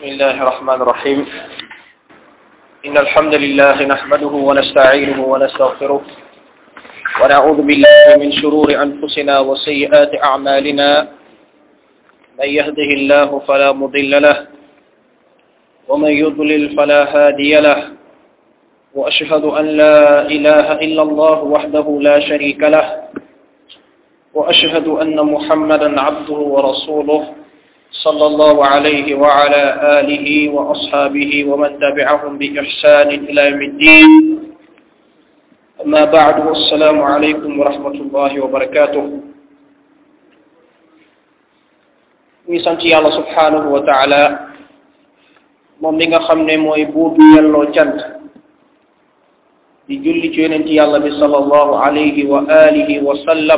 بسم الله الرحمن الرحيم إن الحمد لله نحمده ونستعينه ونستغفره ونعوذ بالله من شرور أنفسنا وسيئات أعمالنا من يهده الله فلا مضل له ومن يضلل فلا هادي له وأشهد أن لا إله إلا الله وحده لا شريك له وأشهد أن محمدا عبده ورسوله صلى الله عليه وعلى آله وأصحابه ومن تبعهم بإحسان إلى يوم الدين أما بعد السلام عليكم ورحمة الله وبركاته ñi sant yàlla subhanahu wa taala moom mi nga xam ne mooy buur bi yelloo cant di julli ci yonent yàlla bi sallallahu alayhi wa alihi wa sallam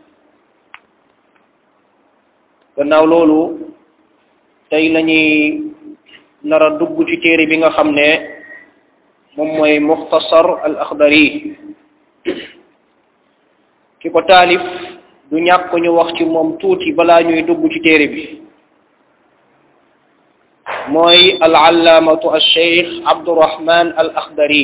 gannaaw loolu tey lañuy nar a dugg ci téere bi nga xam ne moom mooy muxtasar al axdari ki ko taalif du ñàkk ñu wax ci moom tuuti balaa ñuy dugg ci téere bi mooy al allaamatu al cheikh abdurahman al axdari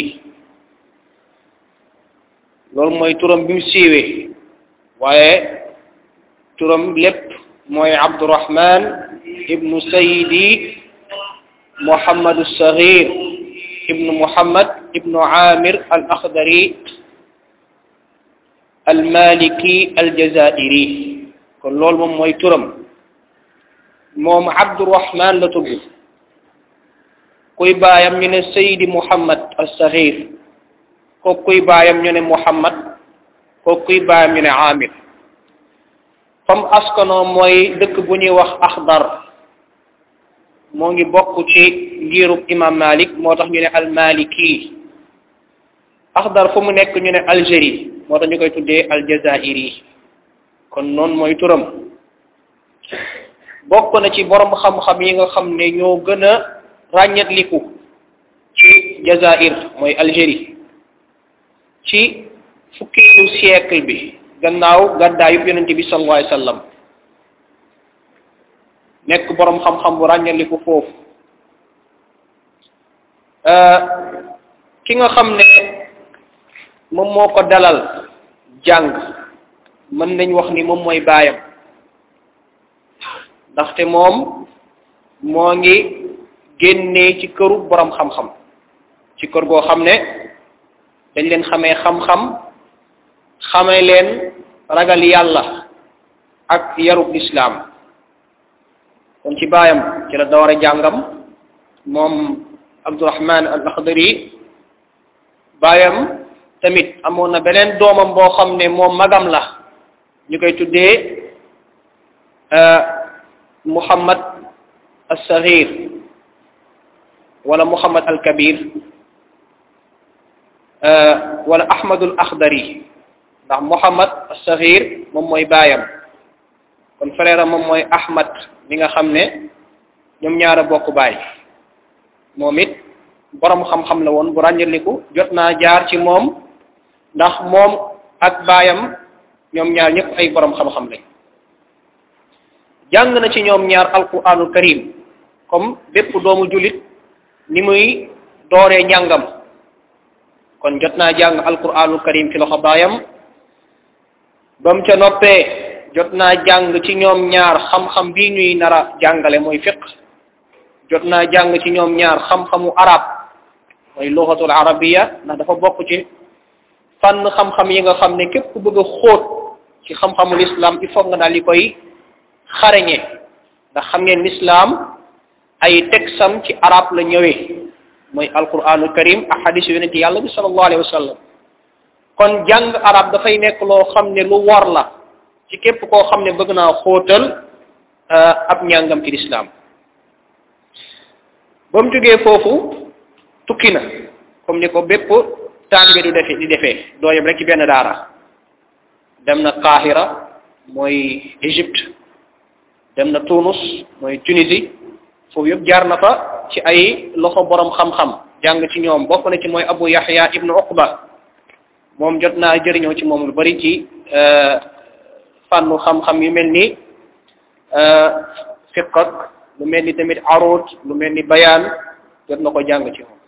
loolu mooy turam bi mu siiwee waaye turam lépp mooy abdurahman ibnu sayidi muhammad sagir ibnu muhammad ibnu amir al akhdari al maliki al jazairi kon loolu moom mooy turam moom abdurahman la tudd kuy baayam ñu ne sayidi muhammad al sagir kooku kuy baayam ñu ne muhammad kooku kuy baayam ñu ne amir fam askanoo mooy dëkk bu ñuy wax axdar moo ngi bokk ci ngirub imam malik moo tax ñu ne almaliki axdar fu mu nekk ñu ne algérie moo tax ñu koy tuddee aljazairi kon noonu mooy turam bokk na ci borom xam-xam yi nga xam ne ñoo gën a ràññetliku ci jazair mooy algérie ci fukkeelu siècle bi gannaaw gàddaayu yonente bi sallallahu alayhi wasallam nekk boroom xam-xam bu ràññaliku foofu ki nga xam ne moom moo ko dalal jàng mën nañ wax ni moom mooy baayam ndaxte moom moo ngi génnee ci këru boroom xam-xam ci kër goo xam ne dañ leen xamee xam-xam xamee leen ragal yàlla ak yarub islaam kon ci baayam ci la doore jàngam moom abdurahman al akhdari baayam tamit amoon na beneen doomam boo xam ne moom magam la ñu koy tuddee muhammad al saghir wala muhammad al kabir wala ahmadul akhdari ndax Muhammad as-Saghir moom mooy baayam kon frère am moom mooy Ahmad mi nga xam ne ñoom ñaara bokk baay moom it borom xam-xam la woon bu ràññaliku jot naa jaar ci moom ndax moom ak baayam ñoom ñaar ñëpp ay borom xam-xam lañ jàng na ci ñoom ñaar alquranul karim comme bépp doomu jullit ni muy dooree njàngam kon jot naa jàng alquranul karim ci loxo baayam ba mu ca noppee jot naa jàng ci ñoom ñaar xam-xam bii ñuy nara jàngale mooy fiq jot naa jàng ci ñoom ñaar xam-xamu arab mooy luxatul arabiya ndax dafa bokk ci fànn xam-xam yi nga xam ne képp ku bëgg a xóot ci xam-xamul islam il faut nga daal di koy xarañe ndax xam ngeen islam ay tegsam ci arab la ñëwee mooy alquranul karim ak xadisu yonente yàlla bi sallallahu alayhi wa sallam kon jàng arab dafay nekk loo xam ne lu war la ci képp koo xam ne bëgg naa xóotal ab njàngam ci lislaam ba mu jógee foofu tukki na comme ni ko bépp taalibe du defee di defee doo yem rek ci benn daara dem na Qahira mooy Égypte dem na Tunus mooy Tunisie foofu yëpp jaar na fa ci ay loxo borom xam-xam jàng ci ñoom bokk na ci mooy Abu Yahya ibnu Uqba moom jot naa jëriñoo ci moom lu bari ci fànnu xam-xam yu mel ni fiq ak lu mel ni tamit arut lu mel ni bayaan jot na ko jàng ci moom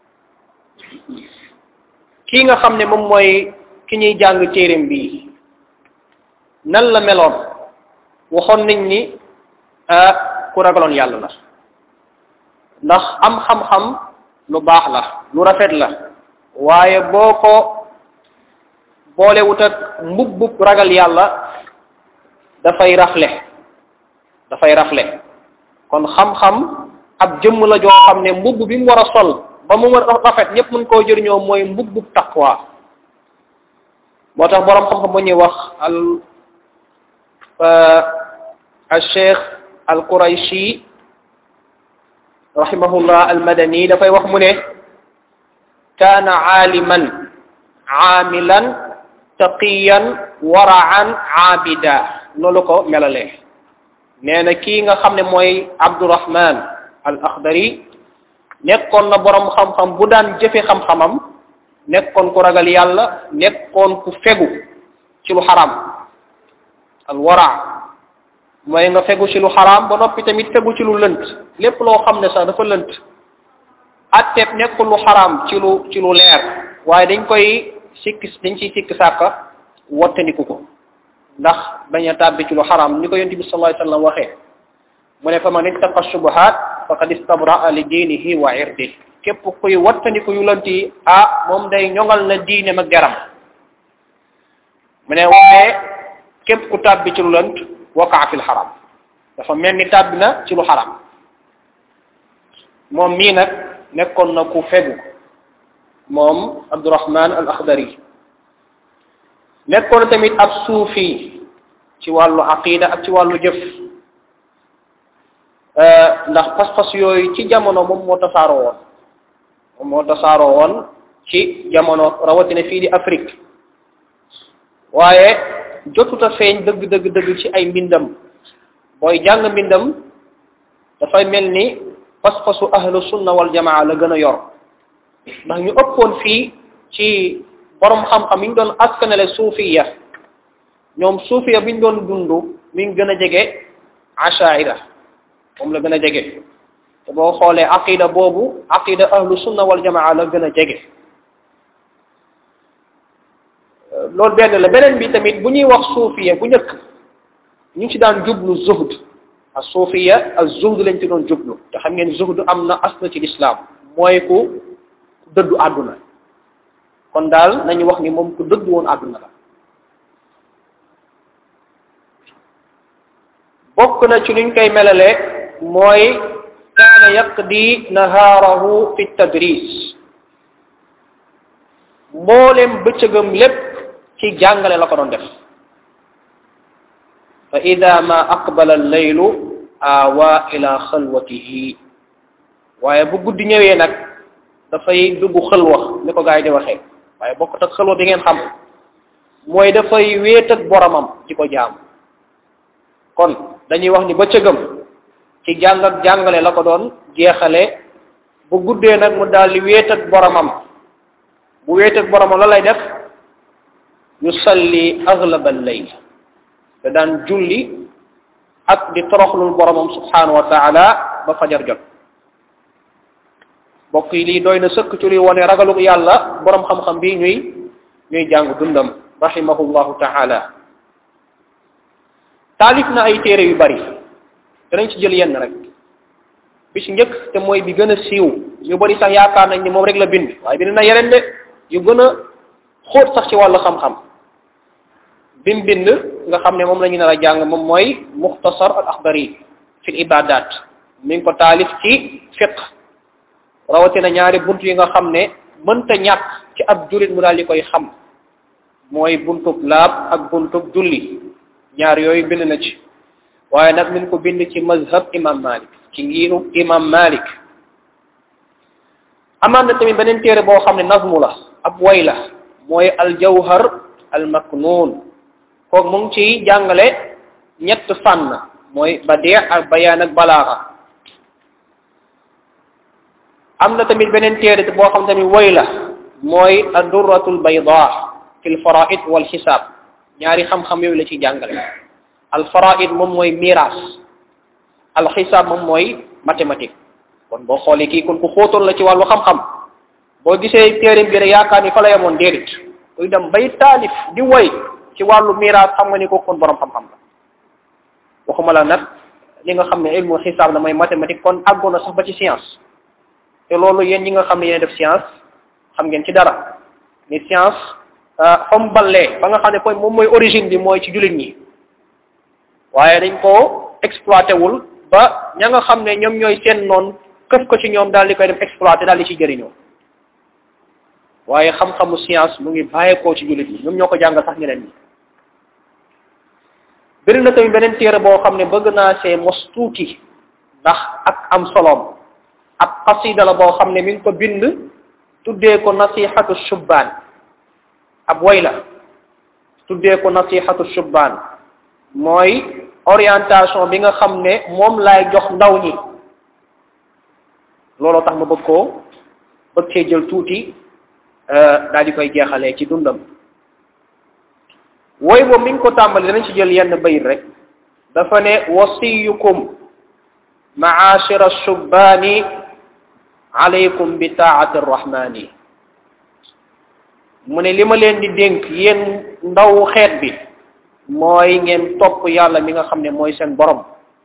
kii nga xam ne moom mooy ki ñuy jàng téereem bii nan la meloon waxoon nañ ni ku ragaloon yàlla la ndax am xam-xam lu baax la lu rafet la waaye boo ko boolewut ak mbubbub ragal yàlla dafay rafle dafay rafle kon xam-xam ab jëmm la joo xam ne mbubb bi mu war a sol ba mu war a rafet ñëpp mën koo jëriñoo mooy mbubbub taqwa moo tax boroom xam-xam bu ñuy wax al al cheikh al qurayshi rahimahullah al madani dafay wax mu ne kaana aaliman aamilan taqiyan waraan aabida loolu ko melalee nee na kii nga xam ne mooy abdurahman al akhdari nekkoon na boroom xam-xam bu daan jëfe xam-xamam nekkoon ku ragal yàlla nekkoon ku fegu ci lu xaraam al wara mooy nga fegu ci lu xaraam ba noppi tamit fegu ci lu lënt lépp loo xam ne sax dafa lënt atteeb nekkul lu xaraam ci lu ci lu leer waaye dañ koy sikk dañ ciy sikk sàkka wattandiku ko ndax bañ a tàbbi ci lu xaraam ni ko yonent bi sallallahu alayhi wasallam waxee mu ne fa man ittaqa shubuhat faqad istabraa li diinihi wa irdi képp kuy wattandiku yu lënt yi ah moom day ñoŋal na diine ma geram mu ne waaye képp ku tàbbi ci lu lënt waqaa fil xaram dafa mel ni tàbbi na ci lu xaram moom mii nag nekkoon na ku fegu moom Abdurahman al Akhdari nekkoon tamit ab suufi ci wàllu aqida ak ci wàllu jëf ndax pas-pas yooyu ci jamono moom moo tasaaroo woon moom moo tasaaroo woon ci jamono rawatina fii di Afrique waaye jotuta feeñ dëgg dëgg dëgg ci ay mbindam booy jàng mbindam dafay mel ni pas-pasu ahlu sunna wal jamaa la gën a yor ndax ñu ëppoon fii ci borom xam-xam yi ñu doon askanale suufiya ñoom suufiya bi ñu doon dund mi ngi gën a jege ashaira moom la gën a jege te boo xoolee aqida boobu aqida ahlu sunna wal jamaa la gën a jege loolu benn la beneen bi tamit bu ñuy wax suufiya bu njëkk ñu ngi ci daan jublu zuhd ak suufiya ak zuhd lañ ci doon jublu te xam ngeen zuhd am na asna ci lislaam mooy ku dëddu àdduna kon daal nañu wax ni moom ku dëddu woon àdduna la bokk na ci luñ koy melale mooy kaana yaqdi nahaarahu fi tadris mboolem bëccëgam lépp ci jàngale la ko doon def fa ida ma aqbala alleylu awa ila xalwatihi waaye bu guddi ñëwee nag dafay dugg xëlwa ni ko gaa yi di waxee waaye bokkut ak xëlwa bi ngeen xam mooy dafay wéet ak boromam ci ko jaam kon dañuy wax ni bëccëgam ci jàng ak jàngale la ko doon jeexale bu guddee nag mu daal di wéet ak boromam bu wéet ak boromam la lay def yusalli aglabal layl da daan julli ak di toroxlul boromam subhanahu wa taala ba fajar jot mbokk yi lii doy na sëkk ci luy wone ragalu yàlla borom xam-xam bi ñuy ñuy jàng dundam rahimahullahu taala taalif na ay téere yu bari danañ ci jël yenn rek bi ci njëkk te mooy bi gën a siiw ñu bari sax yaakaar nañ ni moom rek la bind waaye bind na yeneen de yu gën a xóot sax ci wàllu xam-xam bim bind nga xam ne moom la ñu nar a jàng moom mooy muxtasar al axdari fi ibadat mi ngi ko taalif ci fiq rawatina ñaari bunt yi nga xam ne mënta ñàkk ci ab jullit mu daal di koy xam mooy buntub laab ak buntub julli ñaar yooyu bind na ci waaye nag min ko bind ci mazhab imam malik ci ngiru imam malik amaan na tamit beneen téere boo xam ne nazmu la ab way la mooy aljawhar almaknuun kooku mu ngi ci jàngale ñett fànn mooy badee ak bayaan ak balaaxa am na tamit beneen téere boo xam tamit way la mooy addurratul bayda fi lfaraid wal xisaab ñaari xam-xam yooyu la ci jàngale al faraid moom mooy miraas alxisaab moom mooy mathématique kon boo xoolee kii kon ku xóotoon la ci wàllu xam-xam boo gisee téerim bi rek yaakaar ni fa la yemoon déedéet kuy dem bay taalif di woy ci wàllu miraas xam nga ni ko kon borom xam-xam la waxuma la nag li nga xam ne ilmu xisaab la mooy mathématique kon àggoon na sax ba ci science te loolu yéen ñi nga xam ne yéen def science xam ngeen ci dara ni science fam ballee ba nga xam ne koy moom mooy origine bi mooy ci jullit ñi waaye dañ koo exploité wul ba ña nga xam ne ñoom ñooy seen noon këf ko ci ñoom daal di koy def exploité daal di ci jëriñoo waaye xam-xamu science mu ngi bàyyeekoo ci jullit ñi ñoom ñoo ko jàngal sax ñeneen ñi bëri na tamit beneen téere boo xam ne bëgg naa see mos tuuti ndax ak am soloom ab xasida la boo xam ne mi ngi ko bind tuddee ko nasihatu shubbaan ab way la tuddee ko nasihatu shubbaan mooy orientation bi nga xam ne moom laay jox ndaw ñi looloo tax ma bëgg koo bëgg cee jël tuuti daal di koy jeexalee ci dundam woy boobu mi ngi ko tàmbali danañ ci jël yenn bayit rek dafa ne wasiyukum maashira shubbaani alaykum bi taati arrahmani mu ne li ma leen di dénk yéen ndaw xeet bi mooy ngeen topp yàlla mi nga xam ne mooy seen borom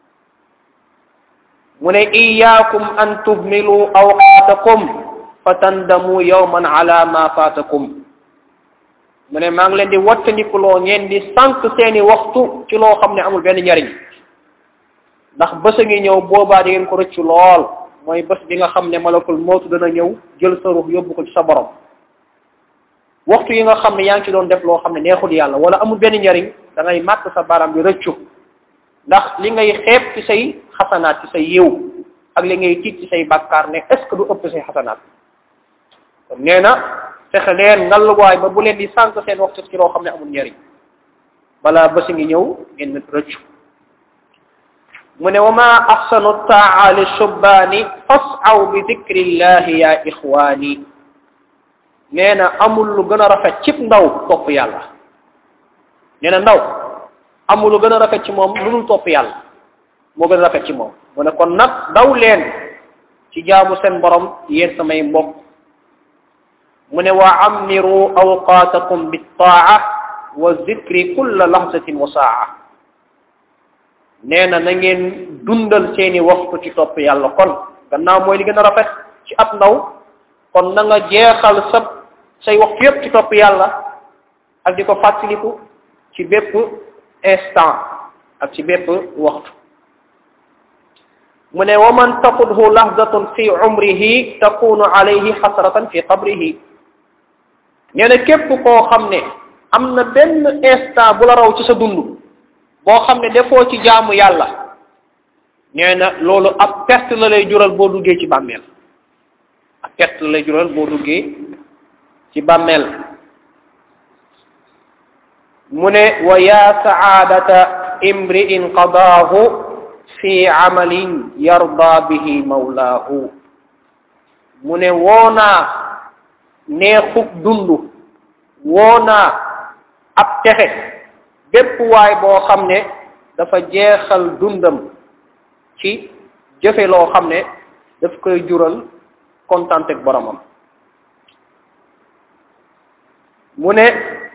mu ne iyaakum an tuhmilu awqaatakum fa tandamu yawman ala ma faatakum mu ne maa ngi leen di wattandikuloo ngeen di sànq seeni waxtu ci loo xam ne amul benn njariñ ndax bés a ngi ñëw boobaa di ngeen ko rëccu lool mooy bés bi nga xam ne malakul mootu dana ñëw jël sa ruux yóbbu ko ci sa borom waxtu yi nga xam ne yaa ngi ci doon def loo xam ne neexul yàlla wala amul benn njariñ da ngay màtt sa baram bi rëccu ndax li ngay xeeb ci say xasanaat ci say yiw ak li ngay tiit ci say bàkkaar ne est ce que du ëpp say xasanaat kon nee na fexe leen ngalluwaay ba bu leen di sànq seen waxtu ci loo xam ne amul njariñ balaa bési ngi ñëw ngeen rëccu mu ne wa ma axsanu taa li shubbaani fasaw bi dikrillahi ya ixwaani nee na amul lu gën a rafet cib ndaw topp yàlla nee na ndaw amul lu gën a rafet ci moom lu dul topp yàlla moo gën a rafet ci moom mu ne kon nag daw leen ci jaamu seen borom yéen samay mbokk mu ne wa ammiru awqaatakum bittaa wa zikri kulla lahzatin wa saa nee na na ngeen dundal seeni waxtu ci topp yàlla kon gannaaw mooy li gën a rafet ci ab ndaw kon na nga jeexal sa say waxtu yépp ci topp yàlla ak di ko fàttaliku ci bépp instant ak ci bépp waxtu mu ne wa man taqudhu lahdatun fi umrihi takunu alayhi xasratan fi qabrihi nee na képp koo xam ne am na benn instant bu la raw ci sa dund boo xam ne defoo ci jaamu yàlla nee na loolu ab perte la lay jural boo duggee ci bàmmeel ab perte la lay jural boo duggee ci bàmmeel mu ne wa yaa saadata imri'in qadaahu fi amalin yarda bihi mawlaahu mu ne woonaa neexub dund woonaa ab texe bépp waay boo xam ne dafa jeexal dundam ci jëfe loo xam ne daf koy jural kontaan ak boromam mu ne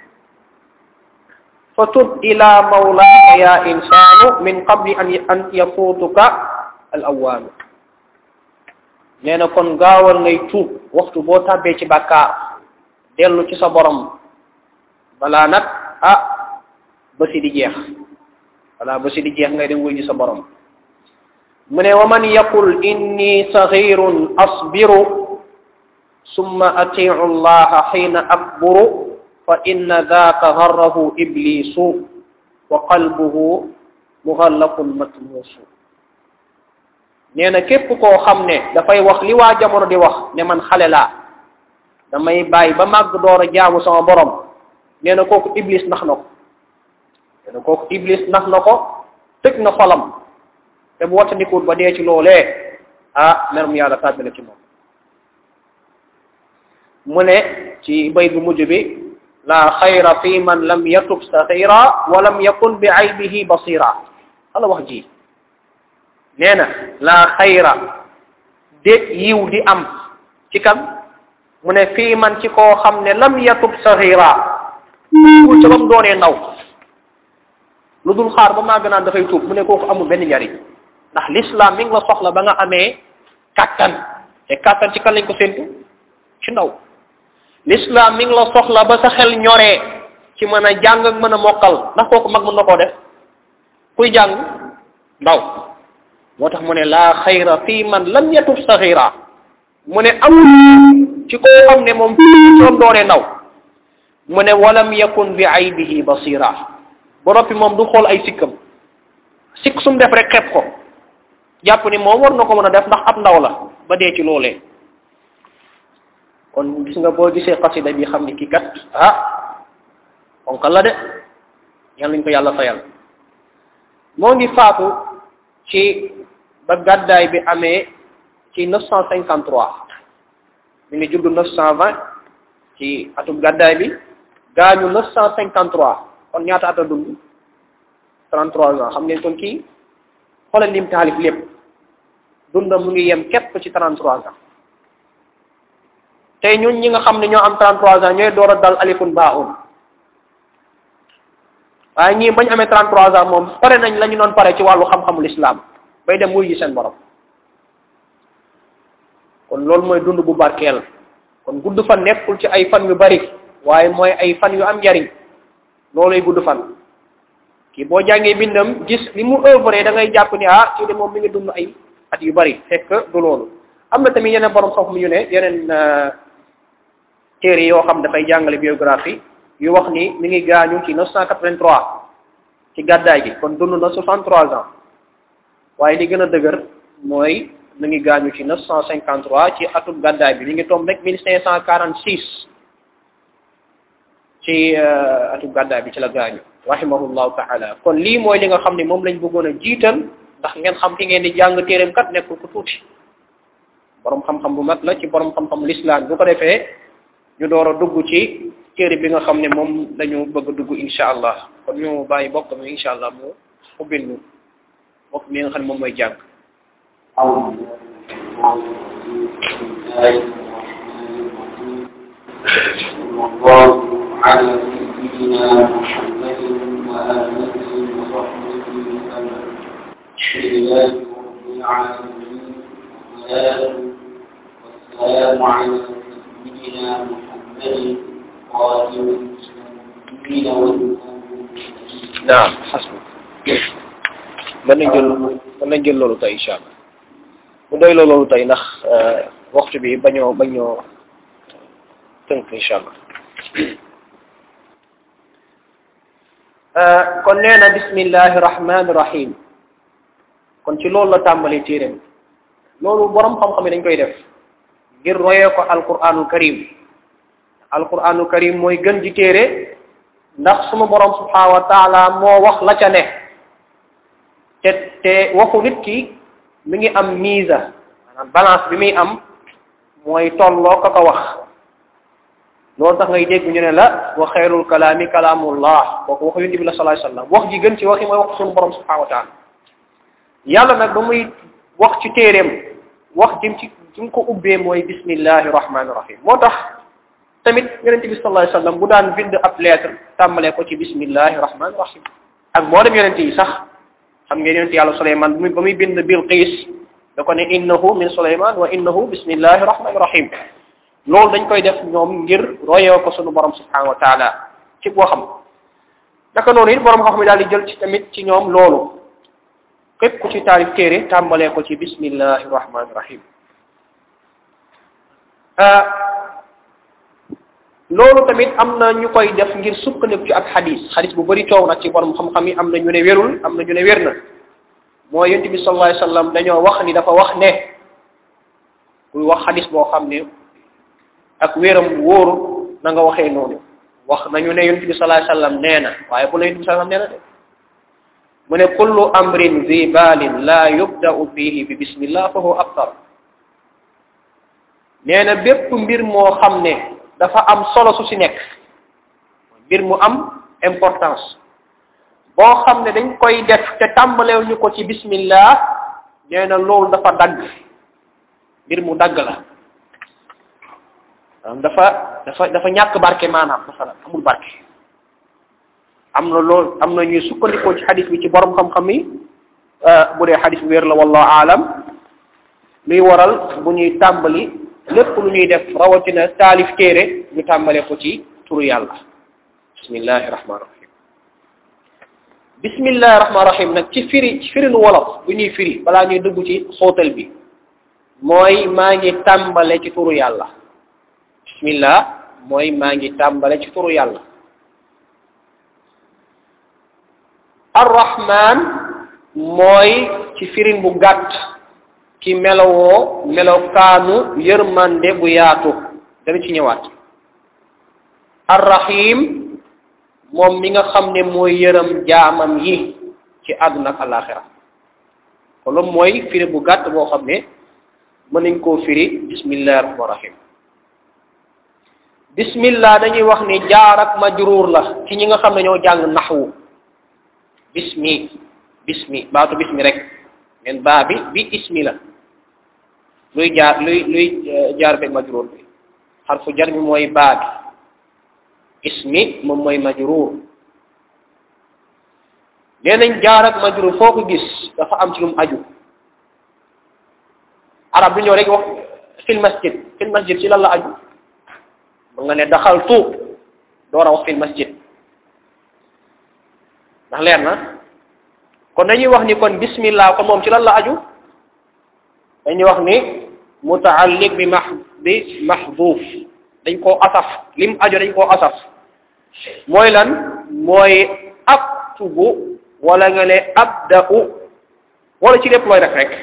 fa tub ila mawlaaka ya insaanu min qabli an an yafuutuka al awaanu nee na kon gaawal ngay tuub waxtu boo tàbbee ci bàkkaar dellu ci sa borom balaa nag ah ba si di jeex balaa ba si di jeex ngay dem wuy ji sa borom mu ne wa man yaqul inni saxirun asbiru summa atiu allaha xiina akburu fa inna daaka garrahu iblisu wa qalbuhu muxallaqun matmuusu nee na képp koo xam ne dafay wax li waa jamono di wax ne man xale laa damay bàyyi ba màgg door a jaamu sama borom nee na kooku iblis nax na ko nee na kooku iblis nax na ko tëj na xolam te bu wattandikuwut ba dee ci loolee ah merum yàlla tàbbi na ci moom mu ne ci bay bu mujj bi la xayra fi man lam yatub saxira wa lam yakun bi aybihi basira xala wax ji nee na laa xayra déet yiw di am ci kan mu ne fii man ci koo xam ne lam yatub saxira tuubul ca ba mu doonee ndaw lu dul xaar ba màgg naan dafay tuub mu ne kooku amul benn njariñ ndax l'islam mi ngi la soxla ba nga amee kàttan te kàttan ci kan lañ ko séntu ci ndaw l'islam mi ngi la soxla ba sa xel ñoree ci mën a jàng ak mën a mokkal ndax kooku mag mën na koo def kuy jàng ndaw moo tax mu ne laa xayra fii man lam yatub saxira mu ne amul ci koo xam ne moom soom doonee ndaw mu ne walam yakun bi aybihi basira ba noppi moom du xool ay sikkam sikk sum def rek xeeb ko jàpp ni moom war na ko mën a def ndax ab ndaw la ba dee ci loolee kon gis nga boo gisee xasida bi xam ni kii kat ah onkal la de yal nañ ko yàlla fayal moo ngi faatu ci ba gàddaay bi amee ci neuf cent cinquante trois mi ngi judd neuf cent vingt ci atum gàddaay bi gaañu neuf cent cinquante trois kon ñaata at a dund trente trois ans xam ngeen kon kii xoolal lim taalif lépp dundam mu ngi yem képp ci trente trois ans tey ñun ñi nga xam ne ñoo am trente trois ans ñooy door a dal alifun baaun waaye ñii bañ amee trente trois ans moom pare nañ la ñu doon pare ci wàllu xam-xamul islam bay dem wuy yi seen borom kon loolu mooy dund bu barkeel kon gudd fan nekkul ci ay fan yu bari waaye mooy ay fan yu am njariñ looluy gudd fan kii boo jàngee bindam gis li mu œuvré da ngay jàpp ni ah kii de moom mi ngi dund ay at yu bari fekk du loolu am na tamit yeneen borom xam-xam yu ne yeneen téere yoo xam dafay jàngale biographie yu wax ni mi ngi gaañu ci 983 ci gàddaay gi kon dund na 63 ans waaye li gën a dëgër mooy mi ngi gaañu ci 953 ci atum gàddaay bi mi ngi tombe rek 1546 ci atum gàddaay bi ci la gaañu rahimahullahu taala kon lii mooy li nga xam ne moom lañ bëggoon a jiital ndax ngeen xam ki ngeen di jàng téereem kat nekkul ku tuuti borom xam-xam bu mag la ci borom xam-xam l'islam bu ko defee ñu door a dugg ci téere bi nga xam ne moom dañu bëgg a dugg insha allah kon ñu bàyyi bokk mi insha allah mu ubbil ñu bokk mi nga xam ne moom mooy jàng الله على سيدنا محمد وآله وصحبه وسلم لله رب العالمين والصلاة والسلام على سيدنا محمد قائم المسلمين والمؤمنين naam xasbu mën nañ jël mën nañ jël loolu tey incha allah bu doy la loolu tey ndax waxtu bi bañoo bañoo tënk incha allah kon nee na bismillahi rahmani rahim kon ci loolu la tàmbali téeréem loolu borom xam-xam yi dañ koy def ngir royee ko alquranul karim alquranul karim mooy gën ji téere ndax suma borom subhanahu wa taala moo wax la ca ne te te waxu nit ki mi ngi am mise maanaam balance bi muy am mooy tolloo ka ko wax loolu tax ngay dégg ñu ne la wa xayrul kalaami kalaamullah kooku waxu yonent bi la sallallahu alayhi wasallam wax ji gën ci waxi mooy wax sunu borom subhanahu wa taala yàlla nag ba muy wax ci téeréem wax jëm ci ci mu ko ubbee mooy bismillahi rahmaani rahim moo tax tamit yonent bi sallallahu alayhi wasallam bu daan bind ab lettre tàmbalee ko ci bismillahi rahmaani rahim ak mboolem yonent yi sax xam ngeen yonent yàlla Suleymaan ba muy ba muy bind Bilqiis da ko ne innahu min Suleymaan wa innahu bismillahi rahmaani rahim loolu dañ koy def ñoom ngir royoo ko sunu borom subhanahu wa taala ci waxam naka noonu it borom xam mi daal di jël ci tamit ci ñoom loolu képp ku ci taarif téere tàmbalee ko ci bismillahi rahmaani rahim loolu tamit am na ñu koy def ngir sukkandiku ci ak xadis xadis bu bëri coow nag ci borom xam-xam yi am na ñu ne wérul am na ñu ne wér na mooy yonent bi sallallahu alayhi wasallam dañoo wax ni dafa wax ne kuy wax xadis boo xam ne ak wéram wóoru na nga waxee noonu wax nañu ne yonent bi sallallahu alayhi wasallam nee na waaye bu la yonent bi sallallahu alayhi wasallam nee na de mu ne kullu amrin zi balin la yubda'u fihi bi bismillah fa huwa abtar nee na bépp mbir moo xam ne dafa am solo su ci nekk mbir mu am importance boo xam ne dañ koy def te tàmbalew ñu ko ci bismillah nee na loolu dafa dagg mbir mu dagg la dafa dafa dafa ñàkk barke maanaam masalan amul barke am na loolu am na ñuy sukkandikoo ci xadis bi ci borom xam-xam yi bu dee xadis bi wér la wallahu aalam luy waral bu ñuy tàmbali lépp lu ñuy def rawatina taalif téere ñu tàmbale ko ci turu yàlla bismillahi rahmaani rahim bismillahi rahmaani rahim nag ci firi ci firinu wolof bu ñuy firi balaa ñuy dugg ci xóotal bi mooy maa ngi tàmbale ci turu yàlla bismillah mooy maa ngi tàmbale ci turu yàlla arrahman mooy ci firin bu gàtt ki melowoo melokaanu yërmande bu yaatu dana ci ñëwaat arrahim moom mi nga xam ne mooy yërëm jaamam yi ci àdduna ak alaxira kon loolu mooy firi bu gàtt boo xam ne mën nañ koo firi bismillahi rahmaani rahim bismillah dañuy wax ni jaar ak majruur la ci ñi nga xam ne ñoo jàng naxwu bismi bismi baatu bismi rek men baa bi bi ismi la luy jaar luy luy jaar beeg majruur bi xarfu jar bi mooy baa bi ismi moom mooy majruur nee nañ jaar ak majruur foo ko gis dafa am ci lu mu aju arab du ñëw rek wax fil masjid fil masjid ci lan la aju ba nga ne daxaltu door a wax fil masjid ndax leer na kon dañuy wax ni kon bismillah kon moom ci lan la aju dañuy wax ni mutaalliq bi max bi maxduuf dañ koo asaf lim aju dañ koo asaf mooy lan mooy aktubu wala nga ne abda'u wala ci lépp looy def rek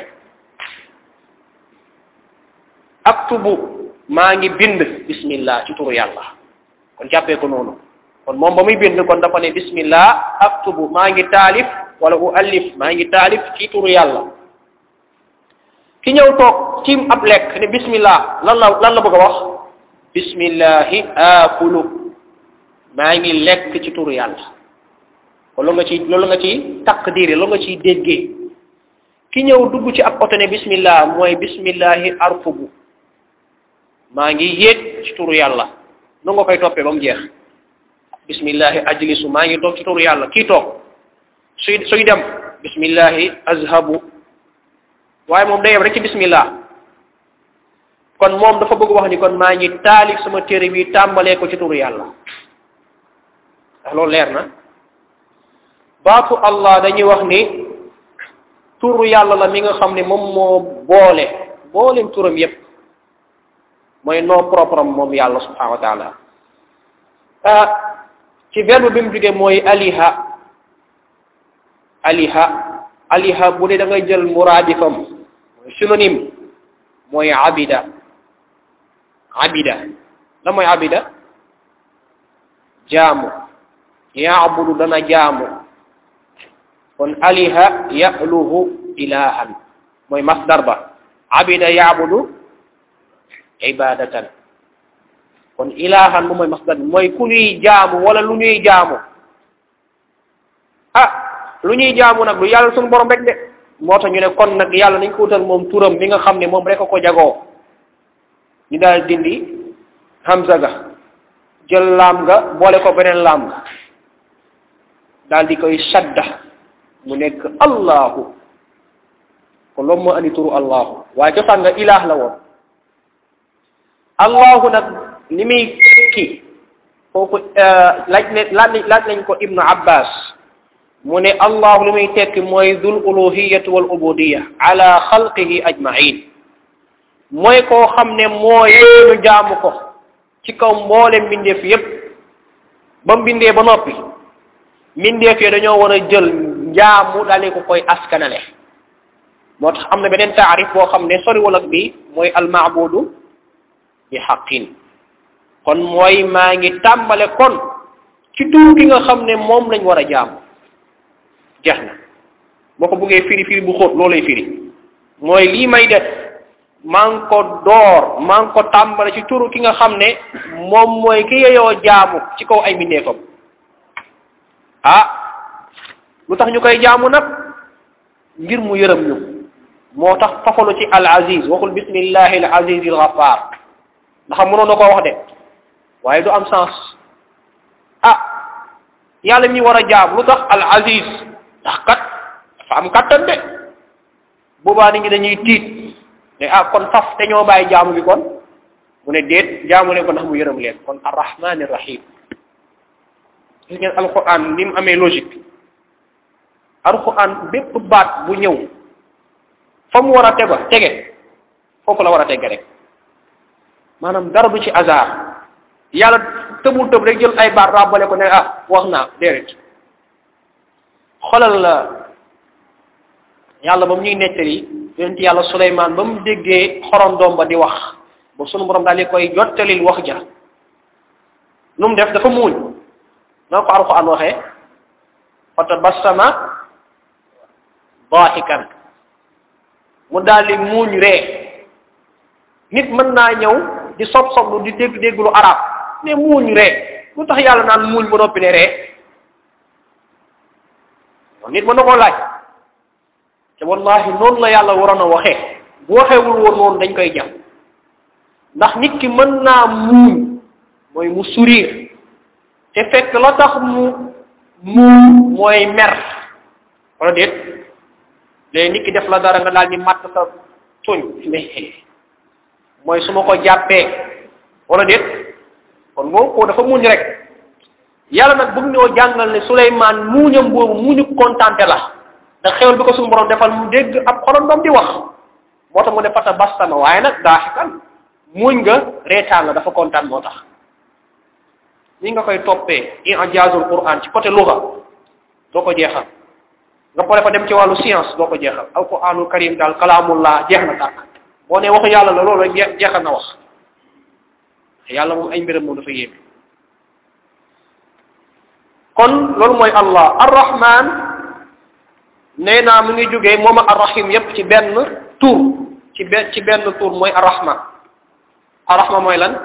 aktubu maa ngi bind bismillah ci turu yàlla kon jàppee ko noonu kon moom ba muy bind kon dafa ne bismillah aktubu maa ngi taalif wala u allif maa ngi taalif ci turu yàlla ki ñëw toog ci ab lekk ne bismillah lan la lan la bëgg a wax bismillahi aakulu maa ngi lekk ci turu yàlla kon loolu nga ci loolu nga ci taqdiri loolu nga ciy déggee ki ñëw dugg ci ab oto ne bismillah mooy bismillahi arfubu maa ngi yéeg ci turu yàlla nu nga koy toppee ba mu jeex bismillahi ajlisu maa ngi toog ci turu yàlla kii toog suy suy dem bismillahi azhabu waaye moom day yem rek ci bismillah kon moom dafa bëgg wax ni kon maa ngi taalif sama téere bi tàmbalee ko ci turu yàlla ndax loolu leer na baatu allah dañuy wax ni turu yàlla la mi nga xam ne moom moo boole booleem turam yépp mooy nom propre am moom yàlla subhanahu wa taala ci verbe bi mu jógee mooy aliha aliha aliha bu dee da ngay jël muraadifam mooy synonyme mooy abida abida la mooy abida jaamu yaabudu dana jaamu kon aliha yaluhu ilahan mooy masdar ba abida yaabudu ibadatan kon ilahan moom mooy masdar bi mooy ku ñuy jaamu wala lu ñuy jaamu ah lu ñuy jaamu nag du yàlla suñu borom rek de moo tax ñu ne kon nag yàlla nañ ko wutal moom turam bi nga xam ne moom rek a ko jagoo ñu daal dindi hamza ga jël laam nga boole ko beneen laam nga daal di koy sadda mu nekk allahu kon loolu moo andi turu allahu waaye cosaan nga ilaah la woon allahu nag li muy tekki kooku laaj ne laaj nañ ko ibnu abbas mu ne allahu li muy tekki mooy dul uluhiyati wal ubudiya ala xalqihi ajmain mooy koo xam ne mooy ñu jaamu ko ci kaw mboole mbindeef yépp ba mbindee ba noppi mbindeef yi dañoo war a jël njaamu dalee ko koy askanale moo tax am na beneen taarif boo xam ne soriwul ak bi mooy almaabudu bi xaqin kon mooy maa ngi tàmbale kon ci tur ki nga xam ne moom lañ war a jaamu jeex na boo ko buggee firi firi bu xóot loolay firi mooy lii may def maa ngi ko door maa ngi ko tàmbale ci turu ki nga xam ne moom mooy ki yeyoo jaamu ci kaw ay mbindeefam ah lu tax ñu koy jaamu nag ngir mu yërëm ñu moo tax fafalu ci al aziz waxul bismillahi al aziz al ghaffar ndax mënoon na koo wax de waaye du am sens ah yàlla mi war a jaam lu tax al aziz ndax kat dafa am kattan de boobaa nit ñi dañuy tiit ne ah kon faf te ñoo bàyyi jaamu bi kon mu ne déet jaamu leen ko ndax mu yërëm leen kon arrahmani rahim gis ngeen alquran ni mu amee logique alquran bépp baat bu ñëw fa mu war a tega tege foofu la war a tege rek maanaam dara du ci hasard yàlla tëbul tëb rek jël ay baat ràbbale ko ne ah wax naa déedéet xoolal la yàlla ba mu ñuy nettali yonent yàlla Suleymaan ba mu déggee xorondoom ba di wax ba sunu borom daal di koy jottalil wax ja nu mu def dafa muuñ noo ko alxuraan waxee fa tabassama daahikan mu daal di muuñ ree nit mën naa ñëw di sob soblu di dégg dégg lu arab ne muuñ ree lu tax yàlla naan muuñ ba noppi ne ree nit mën na koo laaj te wallahi noonu la yàlla waroon a waxee bu waxeewul woon noonu dañ koy jam ndax nit ki mën naa muuñ mooy mu sourire te fekk la tax mu muuñ mooy mer wala déet léegi nit ki def la dara nga daal di matt sa tuñ mooy su ma ko jàppee wala déet kon moom ko dafa muñ rek yàlla nag bëgg ñoo jàngal ne Suleymaan muuñam boobu muuñu kontante la ndax xewal bi ko suñu borom defal mu dégg ab xorondom di wax moo tax mu ne fata bastama waaye nag daaxikan muuñ nga reetaan la dafa kontaan moo tax ni nga koy toppee i'jaazul Qur'an ci côté luga doo ko jeexal nga pare fa dem ci wàllu science doo ko jeexal alquraanul karim daal kalaamullah jeex na tàkk boo ne waxu yàlla la loolu rek jeex jeexal na wax yàlla moom ay mbiram moom dafa yéeme kon loolu mooy allah arrahman nee naa mu ngi jógee moom ak arrahim yépp ci benn tur ci benn ci benn tur mooy arrahma arrahma mooy lan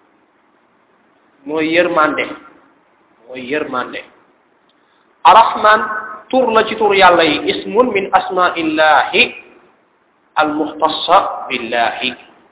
mooy yërmande mooy yërmande arrahman tur la ci tur yàlla yi ismun min asmaillahi almuxtassa billahi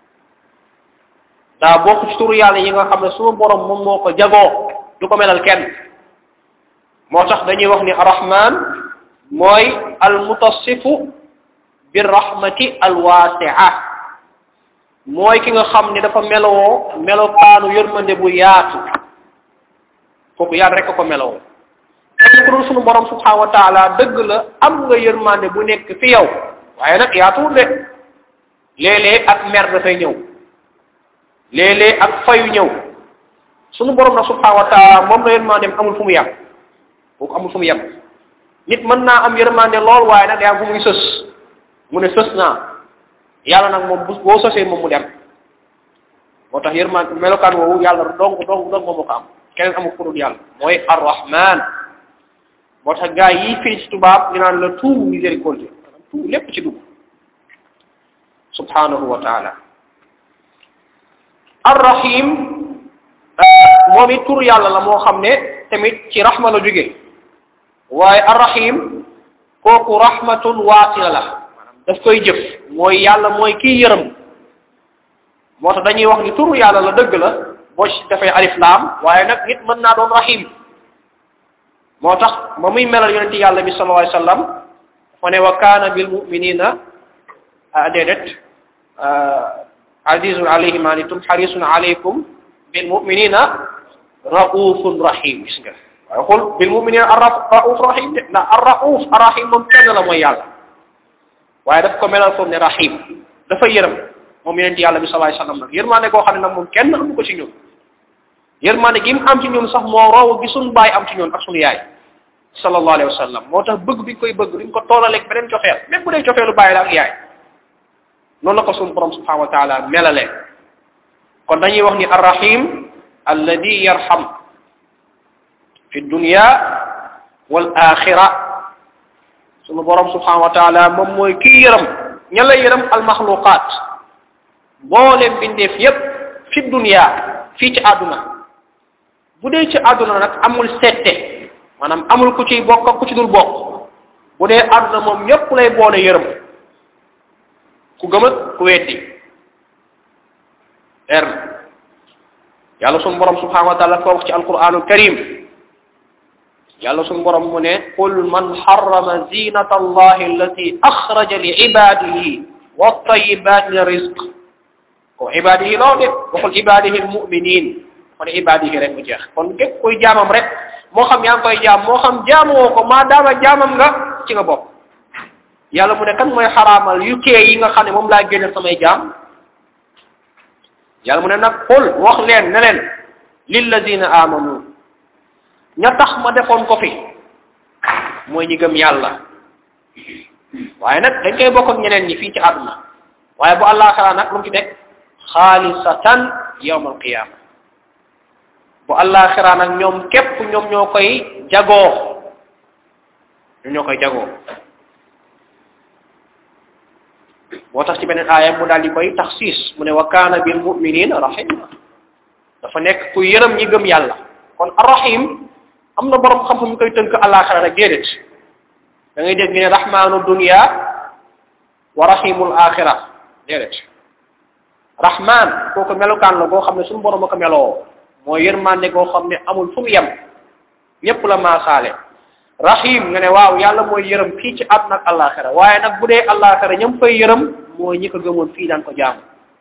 daa bokk ci tur yàlla yi nga xam ne sunu borom moom moo ko jagoo du ko melal kenn moo tax dañuy wax ni arrahman mooy almutassifu birrahmati alwasia mooy ki nga xam ne dafa melowoo melokaanu yërmande bu yaatu kooku yàlla rek a ko melowoo kenn ku dul sunu borom subhanahu wa taala dëgg la am nga yërmande bu nekk fi yow waaye nag yaatuwul de léeg-léeg ak mer dafay ñëw léeg-léeg ak fayu ñëw sunu borom nag subhanahu wa taala moom la yërmandeem amul fu mu yem kooku amul fu mu yem nit mën naa am yërmande lool waaye nag day am fu muy sës mu ne sës naa yàlla nag moom bu boo sësee moom mu dem moo tax yërmande melokaan woowu yàlla dong dong dong moom moo ko am keneen amul ku dul yàlla mooy arrahman moo tax gars yi fii ci tubaab ñu naan la tout miséricorde maanaam tout lépp ci dugg subhanahu wa taala arrahim moom it tur yàlla la moo xam ne tamit ci rahma la jóge waaye arrahim kooku rahmatun waasila la maanaam daf koy jëf mooy yàlla mooy kii yërëm moo tax dañuy wax ni turu yàlla la dëgg la boo ci dafay alif laam waaye nag nit mën naa doon rahim moo tax ba muy melal yonente yàlla bi sallallahu alayhi wa sallam dafa ne wa kaana bil muminina déedéet azizun alayhi ma anittum harisun alaykum bil muminina raufun rahim gis nga waaye xul bil muminina ar rauf rahim de ndax ar rauf ar rahim moom kenn la mooy yàlla waaye daf ko melal foofu ne rahim dafa yërëm moom yonente yàlla bi sallallahu alayhi wa sallam nag yërmaande koo xam ne nag moom kenn amu ko ci ñun yërmaande gi mu am ci ñun sax moo raw gi suñu baay am ci ñun ak suñu yaay sallallahu alayhi wa sallam moo tax bëgg bi ñu koy bëgg duñ ko toolaleeg beneen cofeel même bu dee cofeelu baay la ak yaay noonu la ko suñu borom subhanahu wa taala melalee kon dañuy wax ni arrahim alladi yarham fi dunya wal axira suñu borom subhanahu wa taala moom mooy kii yërëm ña la yërëm almaxluqaat mbooleem bindeef yépp fi dunya fii ci àdduna bu dee ci àdduna nag amul sette maanaam amul ku ciy bokk ak ku ci dul bokk bu dee àdduna moom ñépp lay boole yërëm ku gëm ak ku weddi leer na yàlla sunu borom subhanahu wa taala ko wax ci alquranul karim yàlla sunu borom mu ne qul man harrama zinata allahi allati axraja li ibadihi wa tayibat min rizq ko ibadihi loo de waxul ibadihi almuminin kon ibadihi rek mu jeex kon képp koy jaamam rek moo xam yaa ngi koy jaam moo xam jaamoo ko maa daama jaamam nga ci nga bokk yàlla mu ne kan mooy xaraamal yu kee yi nga xam ne moom laa génne samay jaam yàlla mu ne nag xul wax leen ne leen lilladina amanu ña tax ma defoon ko fi mooy ñi gëm yàlla waaye nag dañ koy bokk ak ñeneen ñi fii ci àdduna waaye bu àllaaxira nag lu mu ci nekk xaalisatan yawma alqiyama bu àllaaxira nag ñoom képp ñoom ñoo koy jagoo ñoom ñoo koy jagoo moo tax ci beneen aaya mu daal di koy taxsiis mu ne wa kaana bil muminina rahima dafa nekk ku yërëm ñi gëm yàlla kon arrahim am na borom xam-xam ñu koy tënk àllaaxira rek déedéet da ngay dégg ñu ne rahmaanu dunia wa rahimul axira déedéet rahman kooku melukaan la goo xam ne suñu borom a ko meloo mooy yërmande goo xam ne amul fu mu yem ñépp la maasaale rahim nga ne waaw yàlla mooy yërëm fii ci àdduna ak àllaaxira waaye nag bu dee àllaaxira ñam fay yërëm mooy ñi ko gëmoon fii daan ko jaamu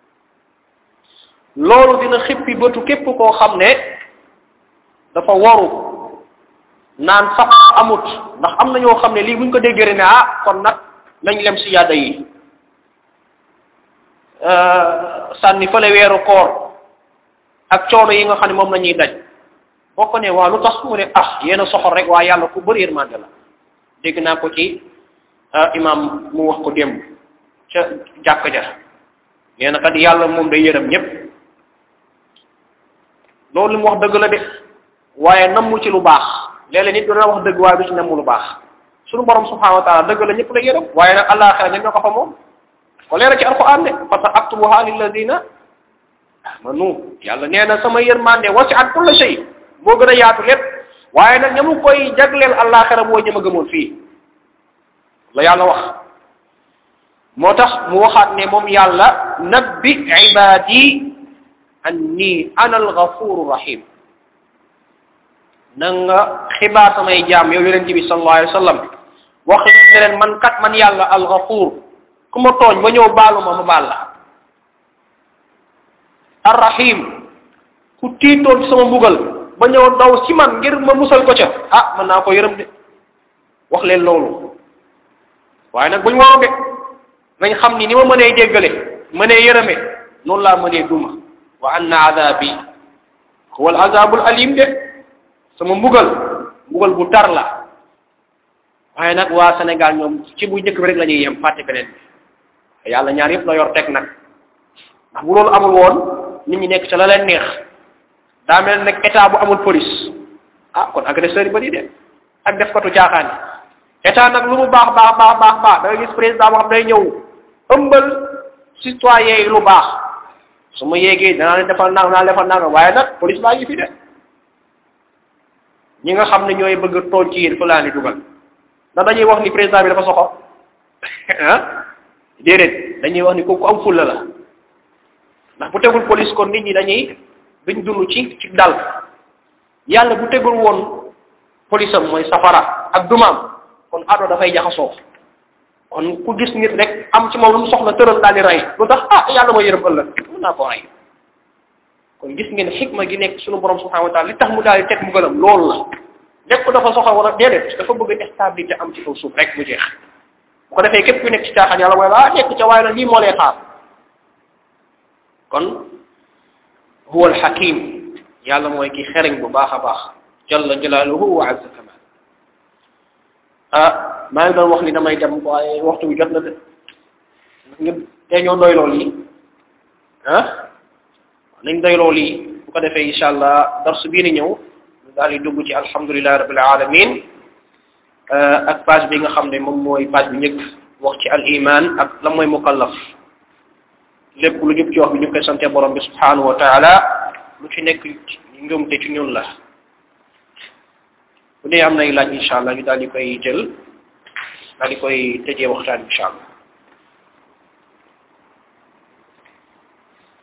loolu dina xippi bëtu képp koo xam ne dafa waru naan sax amut ndax am na ñoo xam ne lii buñ ko déggee ne ah kon nag nañ lem si yàdda yi sànni fële weeru koor ak coono yi nga xam ne moom la ñuy daj boo ko ne waa lu tax mu ne ah yéen a soxor rek waa yàlla ku bëri yërmande la dégg naa ko ci imam mu wax ko démb ca jàkk ja nee na kat yàlla moom day yërëm ñépp loolu li mu wax dëgg la de waaye nammu ci lu baax léeg-léeg nit dina wax dëgg waaye du ci nammu lu baax suñu borom subhanahu wa taala dëgg la ñëpp la yërëm waaye nag àllaaxira ñen ñoo ko fa moom ko leera ci alquran de fa sa aktubuha lilladina amanu yàlla nee na sama yërmande wasi'at kulla shay moo gën a yaatu lépp waaye nag ña mu koy jagleel àllaaxira mooy ña ma gëmoon fii la yàlla wax moo tax mu waxaat ne moom yàlla nabbi ibadi anni ana alghafuru rahim na nga xibaar samay jaam yow yonent bi sallallahu alayhi wa sallam wax ne leen man kat man yàlla alghafur ku ma tooñ ba ñëw baalu ma ma baal la arrahim ku tiitoon ci sama mbugal ba ñëw daw ci man ngir ma musal ko ca ah mën naa ko yërëm de wax leen loolu waaye nag buñ waru de nañ xam ni ni ma mënee jéggale mënee yërëme noonu laa mënee duma wa anna adabi huwa al azabul alim de sama mbugal mbugal bu tar la waaye nag waa Sénégal ñoom ci bu njëkk bi rek la ñuy yem fàtte beneen bi yàlla ñaar yëpp la yor teg nag ndax bu loolu amul woon nit ñi nekk ca la leen neex daa mel nag état bu amul police ah kon agresseur yi bari de ak def katu caaxaan yi état nag lu mu baax baax baax baax baax da nga gis président boo xam day ñëw ëmbal citoyen yi lu baax su ma yéegee danaa leen defal nang naa defal nang waaye nag police baa ngi fi de ñi nga xam ne ñooy bëgg a tooñ ci yéen fa laa ni dugal ndax dañuy wax ni président bi dafa soxor ah déedéet dañuy wax ni kooku am fulla la ndax bu tegul police kon nit ñi dañuy duñ dund ci ci dal yàlla bu tegul woon police am mooy safara ak dumaam kon ado dafay jaxasoo kon ku gis nit rek am ci moom lu mu soxla tëral daal di rey lu tax ah yàlla ma yërëm ëllëg mën naa koo rey kon gis ngeen xikma gi nekk suñu borom subhanahu wa taala li tax mu daal di teg mu gënam loolu la lépp dafa soxla wala déedéet dafa bëgg stabilité am ci kaw suuf rek mu jeex bu ko defee képp ku nekk ci caaxaan yàlla mooy la ah nekk ca waaye nag lii moo lay xaar kon huwa alxakim yàlla mooy ki xereñ bu baax a baax jalla jalaaluhu wa azza kamal ah maa ngi doon wax ni damay dem waaye waxtu bi jot na de ñëpp tey ñoo doy lool yi ah nañ doy lool yi bu ko defee incha allah darsu bii ni ñëw ñu daal di dugg ci alhamdulillahi rabbil alamin ak page bi nga xam ne moom mooy page bi njëkk wax ci al iman ak la mooy mukallaf lépp lu jub ci wax bi ñu koy sante borom bi subhanahu wa taala lu ci nekk njuumte ci ñun la bu dee am nay laaj incha allah ñu daal di koy jël daal di koy tëjee waxtaan incha allah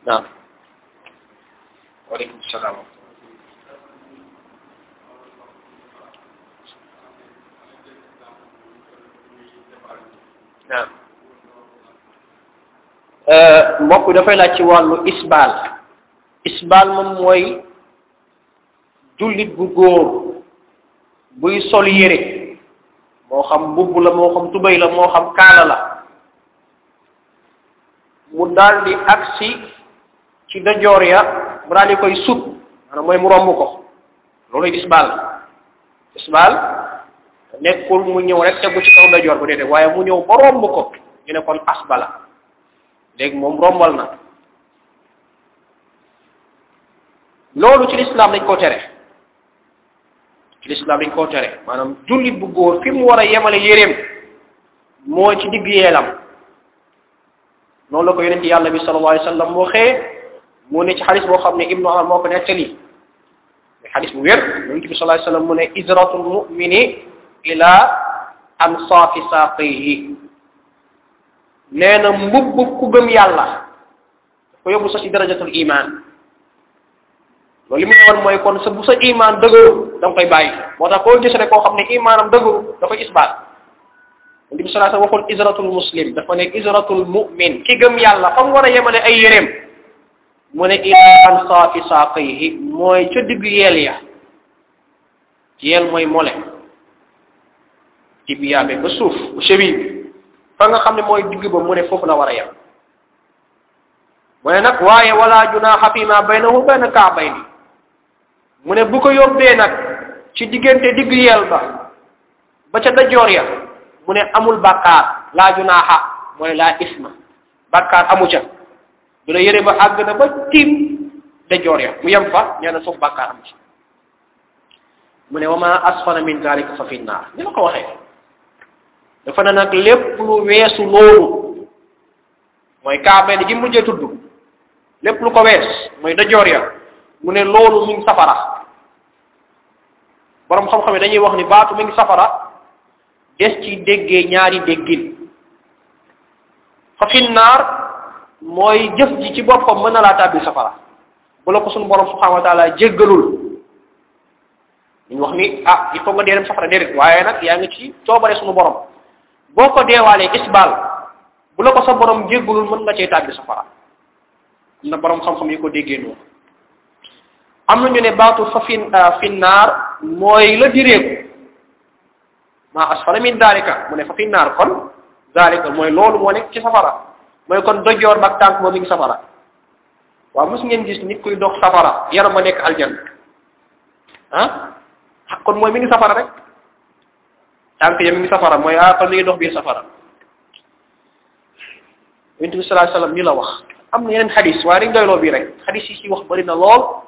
naam waaleykum salaam naam mbokk dafay laaj ci wàllu isbaal isbaal moom mooy jullit bu góor buy sol yére moo xam mbubb la moo xam tubéy la moo xam kaala la mu daldi agsi ci dajoor ya mu daal di koy sut maanaam mooy mu romb ko loolu isbaal isbaal nekkul mu ñëw rek tegu ci kaw dajoor bu déedéet waaye mu ñëw ba romb ko ñu ne kon asbala léegi moom rombal na loolu ci lislaam dañ koo tere ci lislaam dañ koo tere maanaam jullit bu góor fi mu war a yemale yéreem mooy ci digg yeelam noonu la ko yonent yàlla bi sallallahu alayhi wa sallam waxee mu ne ci xadis boo xam ne ibnu Umar moo ko nettali mais xadis bu wér yonent bi sallallahu alayhi wa sallam mu ne izratul mumini ila ansaafi saaqihi nee na mbubb ku gëm yàlla ko yóbbu sa ci darajatul iman loolu li mu ne woon mooy kon sa bu sa iman dëgëru da nga koy bàyyi moo tax koo gis rek koo xam ne imaanam dëgëru da koy isbaat Nabi bi sallallahu alayhi wasallam waxul izratul muslim dafa ne izratul mu'min ki gëm yàlla fa mu war a yemale ay yéreem mu ne ila ansaafi saaqayhi mooy ca digg yeel ya yeel mooy mole tibiyaabe ba suuf bu cheville bi fa nga xam ne mooy digg ba mu ne foofu la war a yem mu ne nag waaye wala junaaxa fi ma baynahu bayna kaabayni mu ne bu ko yóbbee nag ci diggante digg yeel ba ba ca dajoor ya mu ne amul bàkkaar laa junaaxa mooy laa isma bàkkaar amu ca du la yére ba àgg na ba tiim dajoor ya mu yem fa nee na foofu bàkkaar amu ci mu ne wa ma asfala min zalika fa fi naar ni ma ko waxee dafa ne nag lépp lu weesu loolu mooy kaabay gi mujjee tudd lépp lu ko wees mooy dajoor ya mu ne loolu mi ngi safara borom xam-xam yi dañuy wax ni baatu mi ngi safara des ci déggee ñaari déggin fa fi naar mooy jëf ji ci boppam mën na laa tàbbi safara bu la ko suñu borom subhanahu wa taala jéggalul ñu wax ni ah il faut nga dee dem safara déedéet waaye nag yaa ngi ci coobare suñu borom boo ko deewaalee isbaal bu la ko sa borom jéggalul mën nga cee tàbbi safara am na borom xam-xam yi ko déggee noonu am na ñu ne baatu fa fi fi naar mooy la direeku maa asfala min daalika mu ne fa fi naar kon daalika mooy loolu moo nekk ci safara mooy kon dojoor ba tànk moom mi ngi safara waaw mos ngeen gis nit kuy dox safara yaram ma nekk aljan ah kon mooy mi ngi safara rek tànk ya mi ngi safara mooy ah kon mi ngi dox biir safara yonent bi sallallahu alayhi wasallam ñu la wax am na yeneen xadis waaye dañ doyloo bii rek xadis yi ci wax bari na lool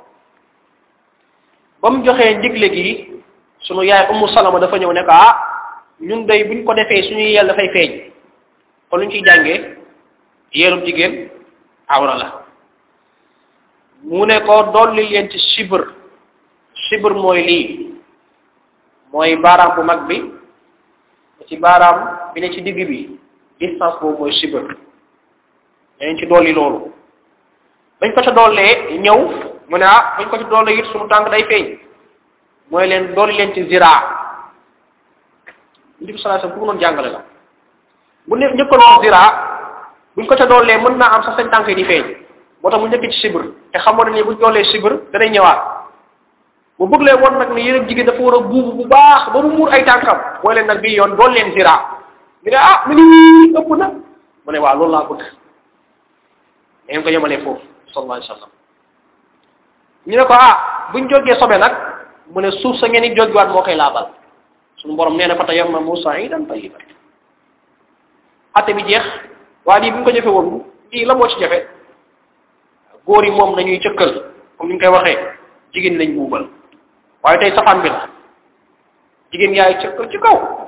ba mu joxee ndigle gi sunu yaay ummu salama dafa ñëw ne ko ah ñun day buñ ko defee suñuy yel dafay feeñ kon lu ñu ciy jàngee yeelub jigéen awra la mu ne ko dolli leen ci sibr sibr mooy lii mooy baaraam bu mag bi ci baaraam bi ne ci digg bi distance boobu mooy sibr dañ ci dolli loolu bañ ko ca dollee ñëw mu ne ah bañ ko ci dollee it suñu tànk day feeñ mooy leen dolli leen ci ziraa ndi bi sallallahu alayhi wasallam ku noonu jàngale la bu ne njëkkaloon ziraa buñ ko ca dollee mën naa am sax seen tànk yi di feeñ moo tax mu njëkk ci sibr te xamoon ne ni buñ dollee sibr danay ñëwaat bu bëgg leen woon nag ni yéen jigéen dafa war a buubu bu baax ba mu muur ay tànkam mooy leen nag bii yoon dool leen ziraa ñu ne ah mu ngi ëpp na mu ne waaw loolu laa bëgg ngeen ko yemalee foofu sallallahu alayhi wasallam ñu ne ko ah buñ jógee sobe nag mu ne suuf sa ngeen di jógwaat moo koy laabal suñu borom nee na fa tayammamu sa'idan tayyiban ate bi jeex waaye lii bu ñu ko jëfe woon lii la moo ci jafe góor yi moom nañuy cëkkal comme ni ñu koy waxee jigéen lañ buubal waaye tey safaan bi la jigéen yaay cëkkal ci kaw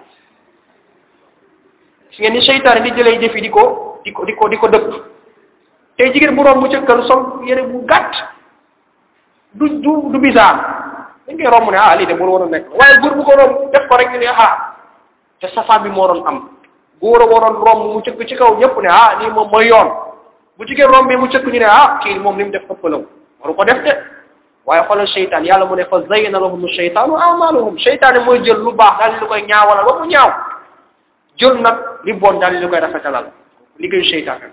si ngeen ni seytaane di jëlee jëf yi di ko di ko di ko di ko dëpp tey jigéen bu romb mu cëkkal sol yére bu gàtt du du du bizarre dañ koy romb ne ah lii de moo waroon nekk waaye góor bu ko romb def ko rek ñu ne ah te safaan bi moo doon am góor a waroon romb mu cëkk ci kaw ñëpp ne ah lii moom mooy yoon bu jigéen rombee mu cëkk ñu ne ah kii moom li mu def ëppalaw waru ko def de waaye xoolal seytaan yàlla mu ne fa zayyana lahum sheytaanu amaluhum seytaane mooy jël lu baax daal di koy ñaawalal ba mu ñaaw jël nag li bon daal di koy rafetalal liggéeyu seytaane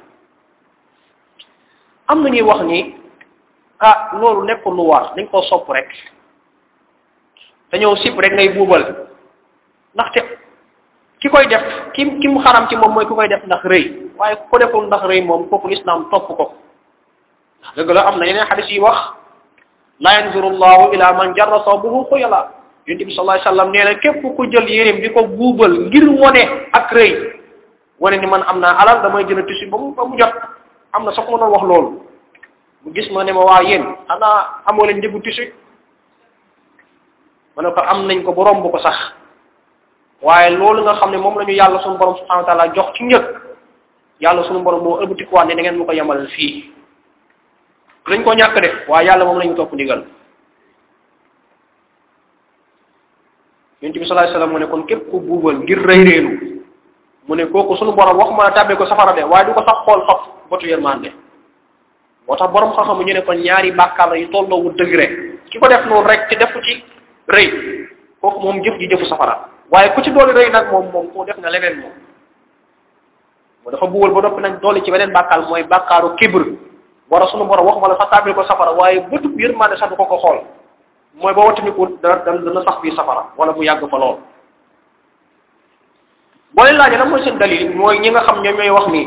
am na ñuy wax ni ah loolu nekkul lu war dañ koo sopp rek dañoo sip rek ngay buubal ndaxte ki koy def ki ki mu xaram ci moom mooy ku koy def ndax rëy waaye ku ko deful ndax rëy moom kooku lislaam topp ko dëgg la am na yeneen xadis yi wax la yanzuru llahu ila man jarra sawbuhu xuyala yonent bi sallallahu alayhi wasallam nee na képp ku jël yéreem di ko buubal ngir wone ak rëy wane ni man am naa alal damay jënd tissu ba mu ba mu jot am na sax ma doon wax loolu mu gis ma ne ma waa yéen xanaa amoo leen njëgu tissu ma ne ko am nañ ko ba romb ko sax waaye loolu nga xam ne moom la ñu yàlla suñu borom subhanahu wa taala jox ci njëg yàlla suñu borom moo ëlbatikuwaat ne da ngeen ma ko yemalal fii dañ ko ñàkk def waaye yàlla moom lañu topp ndigal yonent bi sallallahu alayhi wasallam mu ne kon képp ku buubal ngir rëy réelu mu ne kooku suñu borom wax mën a tàbbee ko safara de waaye du ko sax xool faf botu yërmande moo tax borom xam-xam ñu ne kon ñaari bàkkaar yu tolloowu degré ki ko def noonu rek ci def ci rëy kooku moom jëf ji jëfu safara waaye ku ci dooli rëy nag moom moom koo def na leneen moom moo dafa buubal ba noppi nag dooli ci beneen bàkkaar mooy bàkkaaru kibr war a sunu borom wax ma la sax tàbbil ko safara waaye bëtub yërmande sax du ko ko xool mooy ba wattandiku dana dana sax biir safara wala mu yàgg fa lool boo leen laajee lan mooy seen dalil mooy ñi nga xam ñoom ñooy wax ni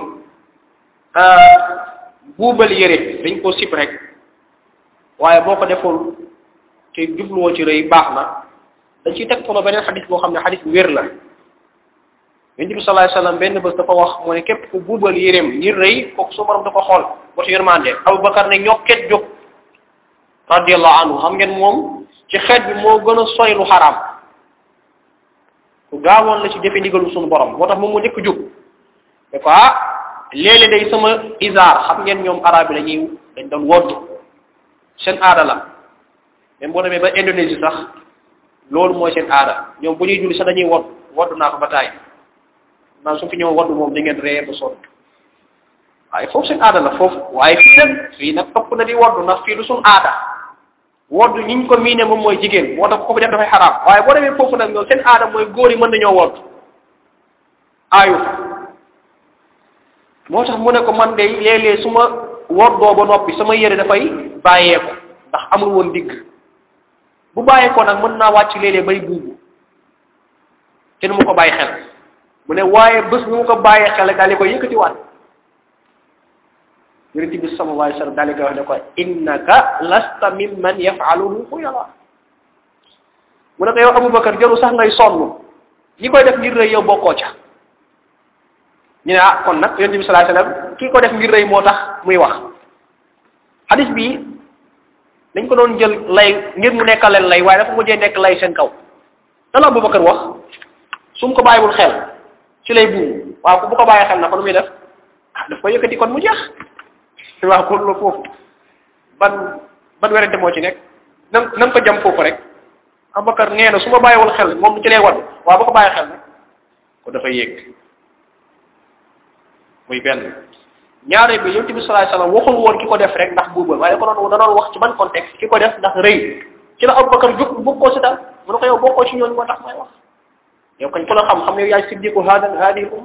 buubal yére dañ koo sip rek waaye boo ko deful te jubluwoo ci rëy baax na dañ ciy teg solo beneen xadis boo xam ne xadis bu wér la yonent bi sallallahu alayhi wasallam benn bés dafa wax mu ne képp ku buubal yéreem ngir rëy kooku su borom da ko xool batu yërmande Abubakar ne ñokket jóg radiyallahu anhu xam ngeen moom ci xeet bi moo gën a sori lu xaraam ku gaawoon la ci jëfe ndigalu suñu borom moo tax moom mu njëkk jóg ne ko ah léeg-léeg day sama isaar xam ngeen ñoom arab yi dañuy dañ doon wodd seen aada la même boo demee ba Indonésie sax loolu mooy seen aada ñoom bu ñuy julli sax dañuy wodd wodd naa ko ba taay naan su fi ñëw wodd moom di ngeen ree ba sonn waaye foofu seen aada la foofu waaye fii nag fii nag topp na di wodd ndax fii du suñ aada wodd ñi ñu ko miine moom mooy jigéen moo tax ko ko def dafay xaraam waaye boo demee foofu nag ñoom seen aada mooy góor yi mën nañoo wodd aayu moo tax mu ne ko man de léeg-léeg su ma woddoo ba noppi sama yére dafay bàyyeeko ndax amul woon digg bu bàyyeekoo nag mën naa wàcc léeg-léeg bay buubu te du ma ko bàyyi xel mu ne waaye bés bu ma ko bàyyee xel daal di koy yëkkatiwaat yonent bi sallallahu alayhi wa sallam daal di koy wax ne ko innaka lasta mimman yafaluhu xuyala mu ne ko yow Aboubacar jarul sax ngay sonn ñi koy def ngir rëy yow bokkoo ca ñu ne ah kon nag yonent bi sallallahu alayhi wa sallam kii ko def ngir rëy moo tax muy wax hadis bi dañ ko doon jël lay ngir mu nekkal leen lay waaye dafa mujjee nekk lay seen kaw lan la Aboubacar wax su mu ko bàyyiwul xel ci lay buum waaw ku bu ko bàyyi xel na ko nu muy def ah daf ko yëkkati kon mu jeex waaw kon la foofu ban ban werante moo ci nekk na na nga ko jam foofu rek Aboubacar nee na su ma bàyyiwul xel moom ci lay wadd waaw bu ko bàyyi xel nag ko dafay yéeg muy benn ñaare bi yonent bi sallallahu alayhi wasallam waxul woon ki ko def rek ndax buubal waaye ko doon da doon wax ci ban contexte ki ko def ndax rëy ci la Aboubacar jóg bokkoo si daal mu ne ko yow bokkoo ci ñooñu moo tax may wax yow kañ ko la xam xam ne yaay siddiqu hada hadihi umma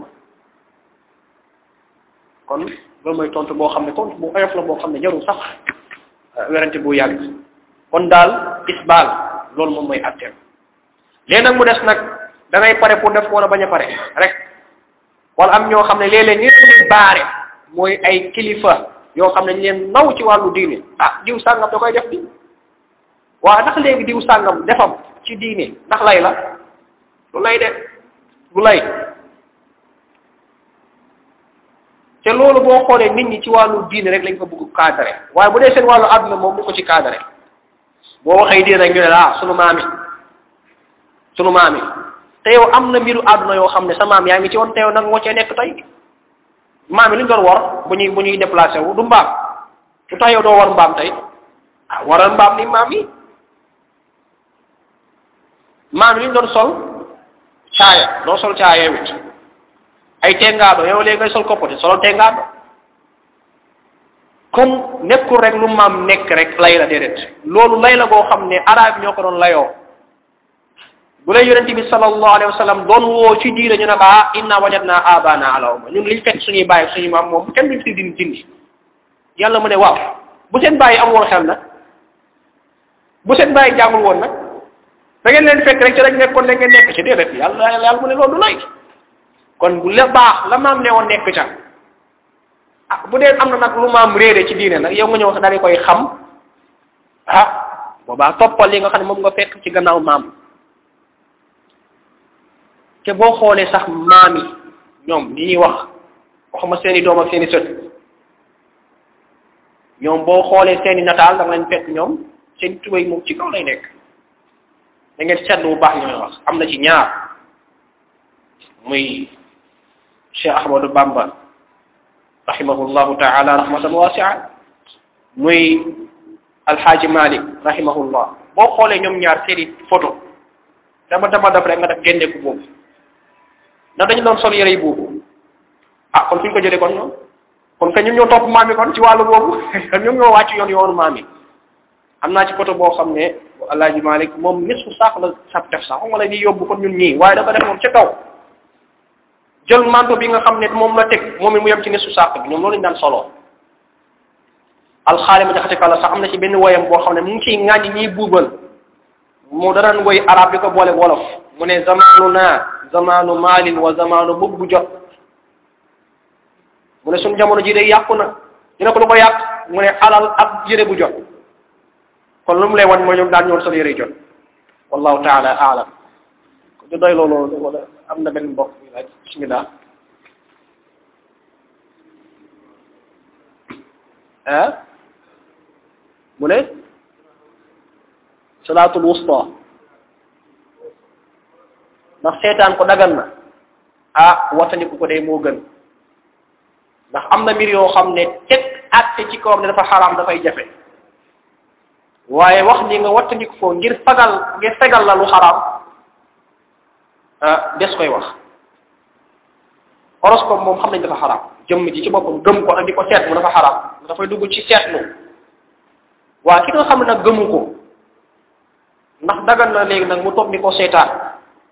kon loolu mooy tontu boo xam ne tontu bu oyof la boo xam ne jarul sax werante bu yàgg kon daal isbaal loolu moom mooy atteem léegi nag mu des nag da ngay pare pour def wala bañ a pare rek wala am ñoo xam ne léeg-léeg ni leen di baare mooy ay kilifa yoo xam ne ñu leen naw ci wàllu diine ah diw sàngam da koy def di waaw ndax léegi diw sàngam defam ci diine ndax lay la lu lay de lu lay te loolu boo xoolee nit ñi ci wàllu diine rek lañ ko bëgg cadré waaye bu dee seen wàllu àdduna moom du ko ci cadré boo waxee diine rek ñu ne la ah sunu maam yi sunu maam yi te yow am na mbiru àdduna yoo xam ne sa maam yaa ngi ci woon te yow nag moo cee nekk tey maam yi lu ñu doon war bu ñuy bu ñuy déplacé wu du mbaam lu tax yow doo war mbaam tey ah waral mbaam ni maam yi maam yi lu ñu doon sol caaya doo sol caaya wit ay tengaado yow léegi ngay sol koppote solol tengaado kon nekkul rek lu maam nekk rek lay la déedéet loolu lay la goo xam ne arab ñoo ko doon layoo bu lay yonente bi sallallahu alayhi wa sallam doon woo ci diine ñu ne la inna wajadna abana ala umma ñun liñ fekk suñuy bàyyi suñuy maam moom kenn duñ si din dindi yàlla mu ne waaw bu seen bàyyi am woon xel nag bu seen bàyyi jàngul woon nag da ngeen leen fekk rek ci rek nekkoon da ngeen nekk ci déedéet yàlla yàlla mu ne loolu du lay kon bu la baax la maam ne woon nekk ca ah bu dee am na nag lu maam réere ci diine nag yow nga ñëw daal di koy xam ah boobaa toppal li nga xam ne moom nga fekk ci gannaaw maam te boo xoolee sax maam yi ñoom li ñuy wax waxuma seeni doom ak seeni sët ñoom boo xoolee seeni nataal da nga leen fekk ñoom seen tubéy moom ci kaw lay nekk da ngeen seetlu bu baax li may wax am na ci ñaar muy Cheikh Ahmadou Bamba rahimahullahu taala rahmatan wasia muy alxaaji Malik rahimahullah boo xoolee ñoom ñaar seeni photo dama dama def rek nga def génneeku boobu ndax dañu doon sol yére yi boobu ah kon fi ñu ko jëlee kon ñoom kon que ñun ñoo topp maam yi kon ci wàllu boobu ñoom ñoo wàcc yoon yoonu maam yi am naa ci photo boo xam ne alaaji Malik moom nisfu sax la sab def sax xam nga la ñuy yóbbu kon ñun ñii waaye dafa def moom ca kaw jël manto bi nga xam ne moom la teg moom it mu yem ci nisfu saaq bi ñoom loolu lañu daan soloo alxaali ma jaxate kala sax am na ci benn woyam boo xam ne mu ngi ciy ŋàññi ñiy buubal mu danaan woy arab bi ko boole wolof mu ne zamaanu naa zamaanu maalin wa zamaanu bug bu jot mu ne suñu jamono ji day yàqu na dina ko lu ko yàq mu ne alal ak yére bu jot kon lu mu lay wan mooy ñoom daan ñoon sol yére jot wallahu taala aalam ko du doy loolu wala am na benn mbokk bi laaj bismillah ah mu ne salaatul wusta ndax seetaan ko dagan na ah wattandiku ko day moo gën ndax am na mbir yoo xam ne teg àtte ci kawam ne dafa xaraam dafay jafe waaye wax ni nga wattandiku ko ngir fagal ngir fegal la lu xaraam ah des koy wax horoscope moom xam nañ dafa xaraam jëmm ji ci boppam gëm ko ak di ko seetlu dafa xaraam dafay dugg ci seetlu waa ki nga xam ne nag gëmu ko ndax dagan na léegi nag mu toog di ko seetaan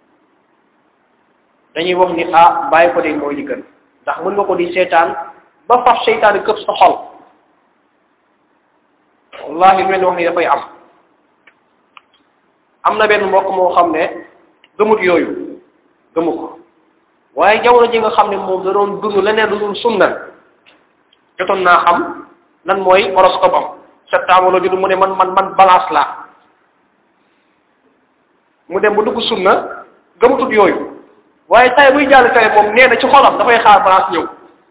dañuy wax ni ah bàyyi ko de mooy li gën ndax mën nga ko di seetaan ba faf seytaane këpp sa xol wallahi lu leen wax ni dafay am am na benn mbokk moo xam ne gëmut yooyu gëmu ko waaye jamono ji nga xam ne moom da doon dund leneen lu dul sunna jotoon naa xam lan mooy horoscope am septembre la judd mu ne man man man balance la mu dem ba dugg sunna gëmutut yooyu waaye saa buy jàll fere moom nee na ci xolam dafay xaar balance ñëw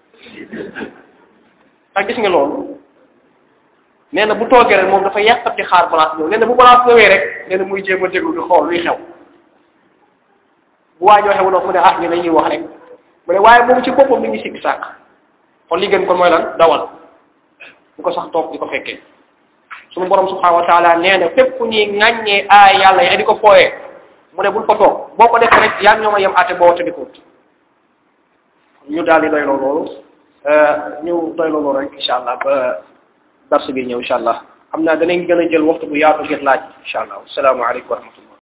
ak gis nga loolu nee na bu toogee rek moom dafa yàqati xaar balance ñëw nee na bu balance ñëwee rek nee na muy jéem a déglu di xool luy xew bu waa joxe wala mu ne ah ñu dañuy wax rek mu ne waaye moom ci boppam mi ngi sikki sàkk kon li gën kon mooy lan dawal bu ko sax toog di ko fekkee suñu borom subhanahu wa taala nee na fépp fu ñuy ŋàññee aay yàlla yi di ko fooyee mu ne bul ko toog boo ko defee rek yaa ngi ñoom a yem àtte boo te di ko ñu daal di doy loolu ñu doy loolu rek incha allah ba dars bi ñëw incha allah xam naa danañ gën a jël waxtu bu yaatu ngir laaj incha allah asalaamaaleykum wa rahmatullah